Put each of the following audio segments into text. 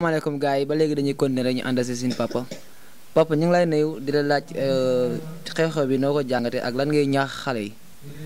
asalaamaaleykum gars yi ba léegi dañuy continuer rek ñu ànd si suñu papa papa ñu ngi lay nuyu di la laaj xew-xew bi noo ko jàngatee ak lan ngay ñaax xale yi.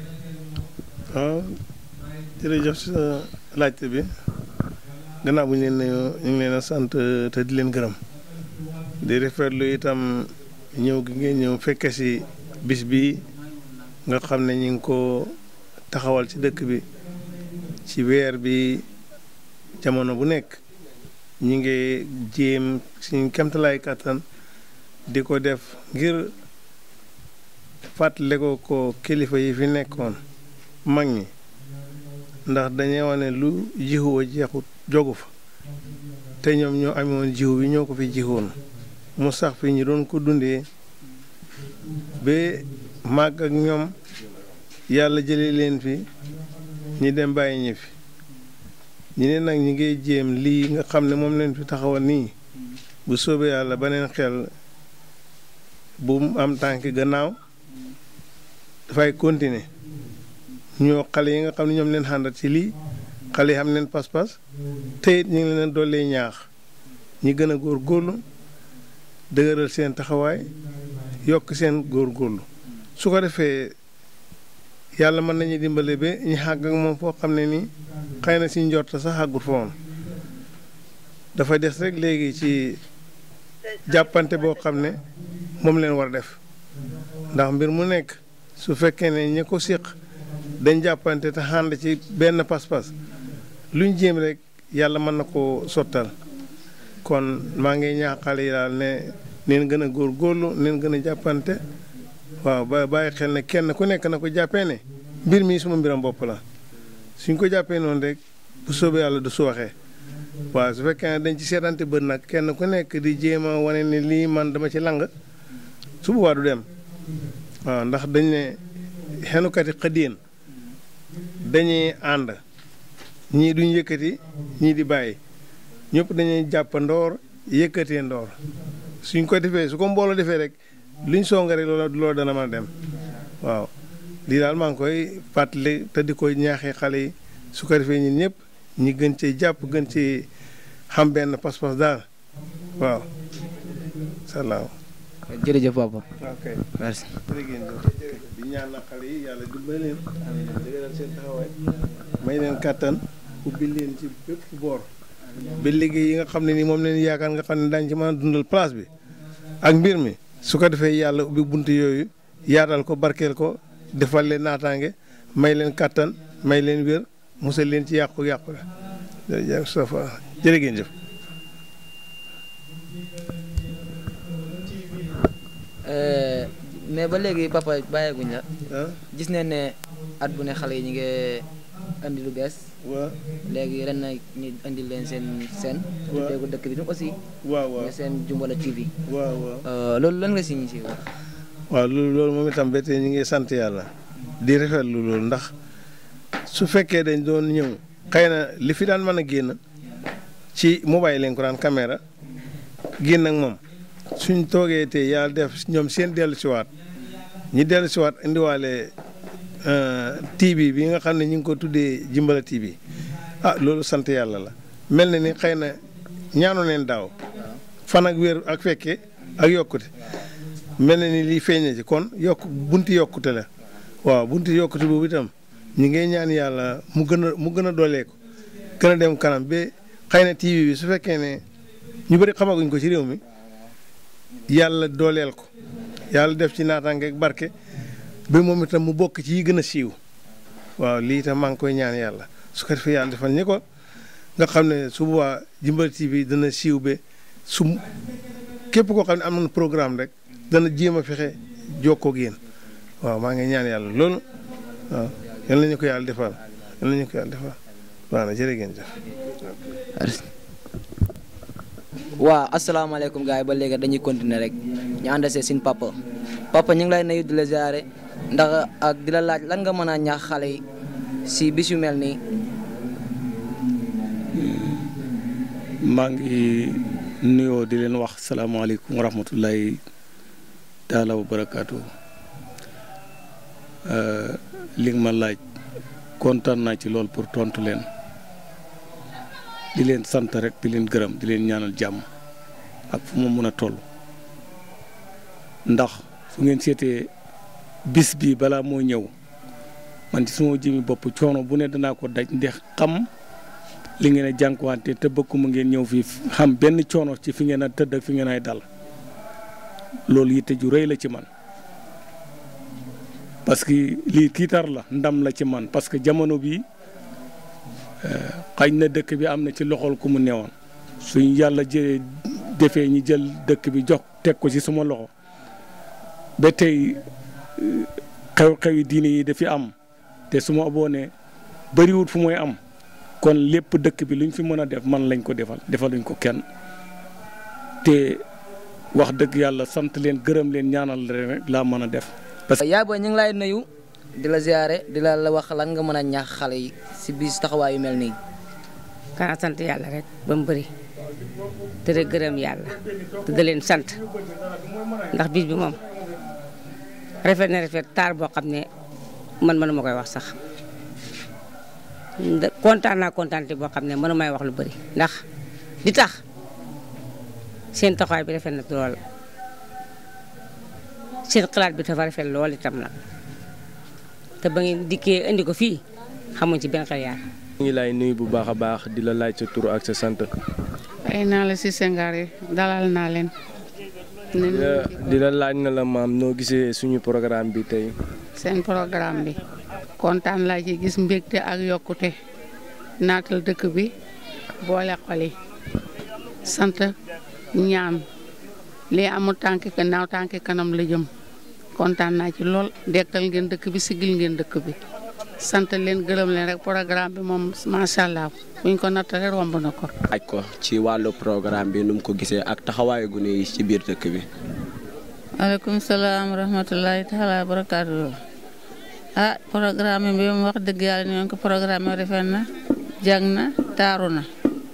waaw jërëjëf sa laajte bi gannaaw bu ñu leen nuyoo ñu ngi leen a sant te di leen gërëm di rafetlu itam ñëw gi ngeen ñëw fekke si bis bi nga xam ne ñu ngi ko taxawal ci dëkk bi ci weer bi jamono bu nekk ñu ngi jéem suñu kemtalaay kàttan di ko def ngir fàttale ko ko kilifa yi fi nekkoon mag ñi ndax dañuy wax ne lu jiwu wa jeexut jogu fa te ñoom ñoo amoon jiwu bi ñoo ko fi jiwoon mu sax fi ñu doon ko dundee ba màgg ak ñoom yàlla jëlee leen fi ñi dem bàyyi ñi fi ñi ne nag ñi ngay jéem lii nga xam ne moom leen fi taxawal nii bu soobee yàlla beneen xel bu mu am tànk gannaaw dafay continuer ñoo xale yi nga xam ne ñoom leen xàndat ci lii xale yi xam leen pas-pas te it ñu ngi leen dollee ñaax ñi gën a góor góorlu dëgëral seen taxawaay yokk seen góor góorlu su ko defee yàlla mën nañu dimbale ba ñu xàgg ak moom foo xam ne nii xëy na si njort sax xàggut fa woon dafa des rek léegi ci jàppante boo xam ne moom leen war a def ndax mbir mu nekk su fekkee ne ñi ko séq dañ jàppante te ànd ci benn pas-pas luñ jéem rek yàlla mën na koo sottal kon maa ngi ñaax xale yi daal ne neen gën a góor góorlu neen gën a jàppante waaw ba bàyyi xel ne kenn ku nekk na ko jàppee ne mbir mi suma mbiram bopp la suñ ko jàppee noonu rek bu soobee yàlla du sooxee waaw su fekkee ne dañ ci seetante bët nag kenn ku nekk di jéem a wane ne lii man dama ci lang su boobaa du dem waaw ndax dañ ne xenukati xëddeen dañuy ànd ñii duñ yëkkati ñii di bàyyi ñëpp dañuy jàpp ndoor yëkkatee ndoor suñ ko defee su ko mbooloo defee rek luñ songa rek loolu loolu dana mën a dem waaw lii daal maa ngi koy fàttali te di koy ñaaxee xale yi su ko defee ñun ñëpp ñi gën cee jàpp gën ci xam benn pas-pas daal waaw salaam. jërëjëf papa. ok merci. jërëjëf di ñaan na xale yi yàlla dimbali leen dëgëral seen taxawaay may leen kàttan ubbi leen ci bépp boor ba liggéey yi nga xam ne ni moom leen yaakaar nga xam ne daañu ci mën a dundal place bi ak mbir mi su ko defee yàlla ubbi bunt yooyu yaatal ko barkeel ko defal leen naataange may leen kàttan may leen wér musal leen ci yàqu-yàqu la jërëjëf Moustapha jërë ngeen jëf mais ba léegi papa bàyyeeguñ la ah gis nañ ne at bu ne xale yi ñu ngi andi lu bees waaw léegi ren na ñu andi leen seen seen. waaw tuddee ko dëkk bi aussi. waaw waaw nga seen Jumbala TV. waaw waaw loolu lan nga si ñu si wax. waaw loolu loolu moom itam ba tey ñu ngi sant yàlla di rafetlu loolu ndax su fekkee dañ doon ñëw xëy na li fi daan mën a génn ci mobile lañ ko daan caméra génn ak moom suñ toogee te yàlla def ñoom seen dellu siwaat ñi dellu siwaat indiwaale TV bi nga xam ne ñu ngi ko tuddee Jimbala TV ah loolu sant yàlla la mel na ni xëy na ñaanu leen daaw fan ak wér ak fekke ak yokkute mel na ni lii feeñ na ci kon yokk bunti yokkute la waaw bunti yokkute boobu itam ñu ngi ñaan yàlla mu gën a mu gën a dooleeku gën a dem kanam ba xëy na TV bi su fekkee ne ñu bëri xamaguñ ko ci réew mi yàlla dooleel ko yàlla def ci naataange ak barke ba moom itam mu bokk ci yi gën a siiw waaw lii itam maa ngi koy ñaan yàlla su ko defee yàlla defal ñi ko nga xam ne su boobaa Jimbala TV dana siiw ba su képp koo xam ne am na programme rek dana jéem a fexe jokkoo ak yéen waaw maa ngi ñaan yàlla loolu waaw yal nañu ko yàlla defal yal nañu ko yàlla defal waaw na jërë ngeen jëf. waaw asalaamaaleykum gars yi ba léegi dañuy continuer rek ñu ànd see suñ papa papa ñu ngi lay nuyu di la ziare ndax ak di la laaj lan nga mën a ñaax xale yi si bis yu mel nii. maa ngi nuyoo di leen wax salaamaaleykum wa rahmatullahi taala wa barakaatu li nga ma laaj kontaan naa ci lool pour tontu leen di leen sant rek di leen gërëm di leen ñaanal jàmm ak fu ma mën a toll ndax su ngeen seetee bis bi balaa moo ñëw man ci suma jëmi bopp coono bu ne danaa ko daj ndax xam li ngeen a jànkuwante te bëgguma ngeen ñëw fii xam benn coono ci fi ngeen a tëdd ak fi ngeen ay dal loolu yitte ju rëy la ci man parce que lii kiitar la ndam la ci man parce que jamono bi xañ na dëkk bi am na ci loxol ku mu newoon suñ yàlla jëlee defee ñi jël dëkk bi jox teg ko ci suma loxo ba tey xew-xewi diine yi dafi am te su ma aboonee bëriwut fu mooy am kon lépp dëkk bi luñ fi mën a def man lañ ko defal defaluñ ko kenn te wax dëgg yàlla sant leen gërëm leen ñaanal leen rek laa mën a def. parce que yaay booy ñu ngi lay nuyu di la ziare di la la wax lan nga mën a ñaax xale yi si bis taxawaay yu mel nii. kana sant yàlla rek ba mu bëri te de gërëm yàlla te da leen sant ndax bis bi moom rafet na rafet taar boo xam ne man mënuma koy wax sax kontaan naa kontaan boo xam ne mënu may wax lu bëri ndax di tax seen taxawaay bi rafet na lool seen xalaat bi dafa rafet lool itam nag te ba ngeen dikkee indi ko fii xamuñ ci benn xel yaar ñu ngi lay nuyu bu baax a baax di la laaj sa tur ak sa sant. fay naa la si sengaar yi dalal naa leen. di la laaj na la maam noo gisee suñu programme bi tey. seen programme bi kontaan laa ci gis mbégte ak yokkute naatal dëkk bi boole xol yi sant ñaan lii amul tànki gannaaw tànki kanam la jëm kontaan naa ci lool dekkal ngeen dëkk bi sigil ngeen dëkk bi. sant leen gërëm leen rek programme bi moom macha allah buñ ko nattale romb na ko. aj ko ci wàllu programme bi nu mu ko gisee ak taxawaayu gune yi ci biir dëkk bi. maaleykum salaam wa rahmatulahi taala wa barakaatu. ah programme bi mu wax dëgg yàlla ni ko programme rafet na jàng na taaru na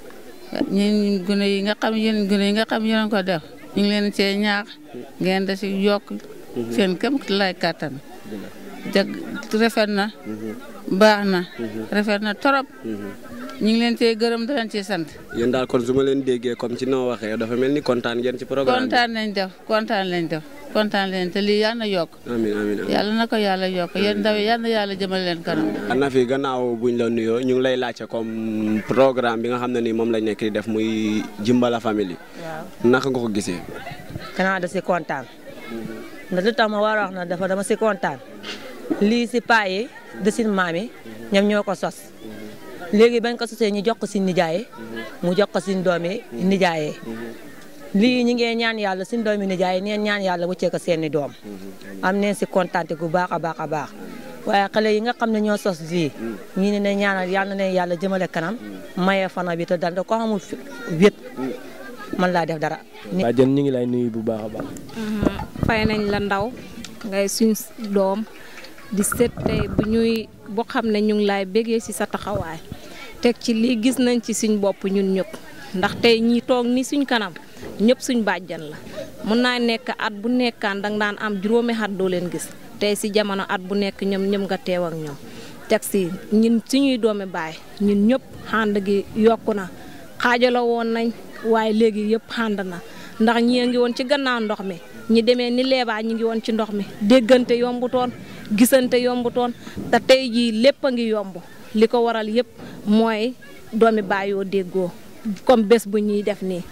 ñun gune yi nga xam yéen gune yi nga xam yéen ko def ñu ngi leen cee ñaax ngeen da si yokk seen këm lay kàttan jag rafet na baax na rafet na torop ñu ngi leen cee gërëm di leen ciy sant yéen daal kon su ma leen déggee comme ci noo waxee dafa mel ni kontaan ngeen ci programme bi kontaan lañ def kontaan lañ def kontaan leen te lii yal na yokk amiin amiin amiin yàlla na ko yàlla yokk yéen ndaw yi yal na yàlla jëmal leen kanam na fi gannaaw buñ la nuyoo ñu ngi lay laajte comme programme bi nga xam ne ni moom lañ nekk di def muy Jimbala Family naka nga ko gisee kanaa da si kontaan ndax lu tax ma war a wax na dafa dama si kontaan lii si paa yi de sin maam yi ñoom ñoo ko sos léegi bañ ko sosee ñu jox ko si nijaay mu jox ko si doomi nijaayee lii ñi ngee ñaan yàlla suñ doomi nijaay neen ñaan yàlla wëccee ko seeni doom am neen si kontaante gu baax a baax a baax waaye xale yi nga xam ne ñoo sos lii ñii ne ne ñaanal yàlla na yàlla jëmale kanam maye fana bi te dal ko xamul wét man laa def dara waa jën ñu ngi lay nuyu bu baax a baax. fay nañ la ndaw ngay suñ doom di seet tey bu ñuy boo xam ne ñu ngi laay bégee ci sa taxawaay teg ci lii gis nañ ci suñ bopp ñun ñëpp ndax tey ñi toog ni suñ kanam ñëpp suñ bàjjan la mun naa nekk at bu nekkaan danga daan am juróomi at doo leen gis tey ci jamono at bu nekk ñoom ñëm nga teew ak ñoom teg ci ñun suñuy doomi baay ñun ñëpp xànd gi yokku na xaajaloo woon nañ waaye léegi yëpp xànd na ndax ñi ngi woon ci gannaaw ndox mi ñi demee ni leebaa ñi ngi woon ci ndox mi déggante yombutoon gisante yombutoon te tey jii lépp a ngi yomb li ko waral yëpp mooy doomi baayoo déggoo comme bés bu ñuy def nii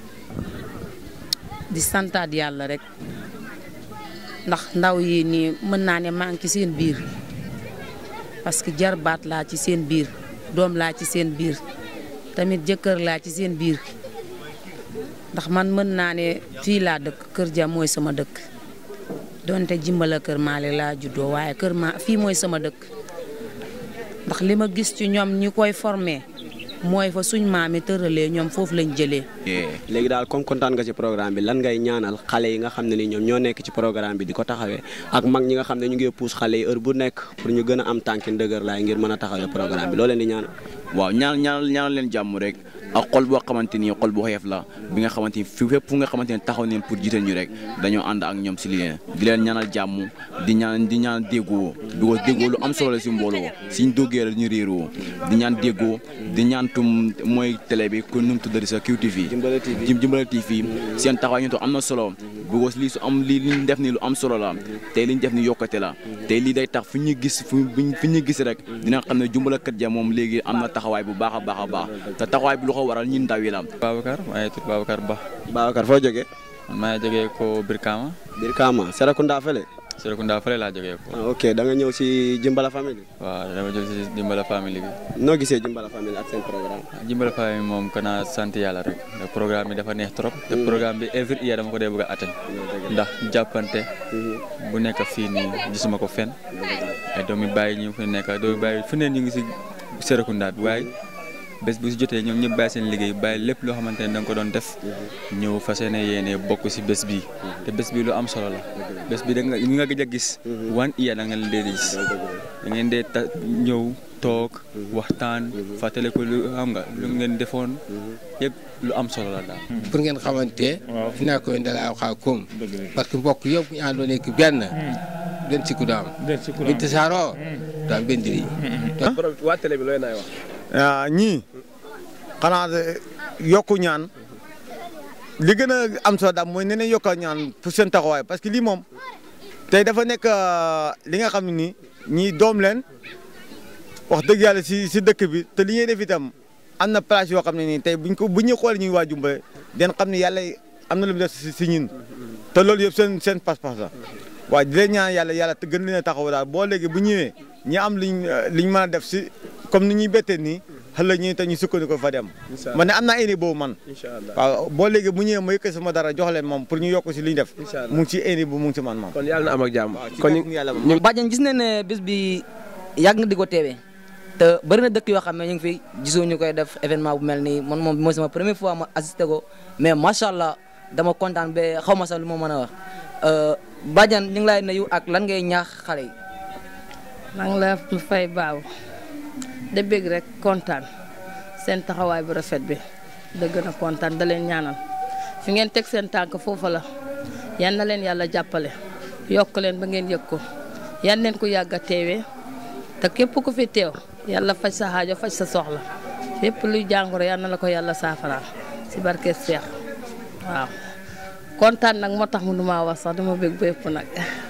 di santaat yàlla rek ndax ndaw yi nii mën naa ne maa ngi ci seen biir parce que jarbaat laa ci seen biir doom laa ci seen biir tamit jëkkër laa ci seen biir ndax man mën naa ne fii laa dëkk kër ja mooy sama dëkk donte jimbala kër maale laa juddoo waaye kër ma fii mooy sama dëkk ndax li ma gis ci ñoom ñi koy formé mooy fa suñ maami tëralee ñoom foofu lañ jëlee. léegi daal comme kontaan nga ci programme bi lan ngay ñaanal xale yi nga xam ne ni ñoom ñoo nekk ci programme bi di ko taxawee ak mag ñi nga xam ne ñu ngi puus xale yi heure bu nekk pour ñu gën a am tànki ndëgër laay ngir mën a taxawee programme bi loo leen di ñaanal. waaw ñaan ñaanal ñaanal leen jàmm rek ak xol boo xamante ni xol bu xeef la bi nga xamante ni fi fépp fu nga xamante ni taxaw neen pour jiital ñu rek dañoo ànd ak ñoom si li leen di leen ñaanal jàmm di ñaan di ñaan déggoo because déggoo lu am solo la si mbooloo suñ doggee la ñu réeroo di ñaan déggoo di ñaan tum mooy télé bi ku nu mu tuddati sa QTV Jimbala TV seen taxawaay ñu to am na solo because lii su am lii li ñu def ni lu am solo la tey li ñu def ni yokkate la tey lii day tax fu ñu gis fu fi ñu gis rek dina xam ne Jumbala Kër Ja moom léegi am na taxawaay bu baax a baax a baax te taxawaay bi lu ko waral ñun ndaw yi la Babacar maa ngi tudd Babacar Ba. Babacar foo jógee. maa ngi jógee ko Birkama. Birkama Serekunda fële. Serekunda fële laa jógee ko. ah ok da nga ñëw si Jimbala famille. waaw dama jël si Jimbala famille bi. noo gisee Jimbala famille ak seen programme. Jimbala famille moom kana sant yàlla rek. programme bi dafa neex trop. te programme bi every year dama ko dee bëgg a atteindre. ndax jàppante. bu nekk fii nii gisuma ko fenn. ay doomi bàyyi ñu fi nekk doomi bàyyi fu ne ñu ngi si Serekunda bi waaye. bés bu si jotee ñoom ñëpp bàyyi seen liggéey bàyyi lépp loo xamante ne da nga ko doon def ñëw fas yéene yéene bokk si bés bi te bés bi lu am solo la bés bi da nga ñu nga gëj a gis wan iya da nga leen dee gis da ngeen dee ta ñëw toog waxtaan fàttale ko lu xam nga lu ngeen defoon yëpp lu am solo la daal pour ngeen xamante fi naa koy ndala aw xaa koom parce que mbokk yëpp ñu àndoo nekk benn benn sikku daam bi tasaaroo daam benn diri waa télé bi looy naay wax ñii xanaa yokku ñaan li gën a am solo daal mooy ne leen yokk ñaan pour seen taxawaay parce que lii moom tey dafa nekk li nga xam ne nii ñii doom leen wax dëgg yàlla si si dëkk bi te li ñuy def itam am na place yoo xam ne nii tey buñ ko bu ñuy xoolee ñuy waa Jumbala den xam ne yàlla am na lu mu def si si ñun te loolu yëpp seen seen pas-pas la waaw di leen ñaan yàlla yàlla te gën leen a taxaw daal boo léegi bu ñëwee ñi am liñ liñ mën a def si comme ni ñuy bettee nii xëy ñu te ñu sukkandiku fa dem. man ne am naa indi boobu man. waaw boo léegi bu ñëwee ma yëkk sama dara jox leen moom pour ñu yokk si li ñu def. mu ngi ci indi bu mu ngi si man moom. kon yàlla na am ak jàmm. kon ñu yàlla ñu bàjjen gis nañ ne bis bi yàgg nga di ko teewee te bëri na dëkk yoo xam ne ñu ngi fi gisoo ñu koy def événement bu mel nii man moom mooy sama première fois ma assisté ko mais macha allah dama kontaan ba xaw ma sax lu ma mën a wax bàjjen ñu ngi lay nuyu ak lan ngay ñaax xale yi. maa ngi la fay baaw da bëgg rek kontaan seen taxawaay bu rafet bi da gën a kontaan da leen ñaanal fi ngeen teg seen tànk foofa la yan na leen yàlla jàppale yokk leen ba ngeen yëg ko yan leen ko yàgg a teewee te képp ku fi teew yàlla faj sa xaajo faj sa soxla lépp luy jàngoro yal na la ko yàlla saafaraal si barke Seex waaw kontaan nag moo tax mu nu maa wax sax dama bëgg bépp nag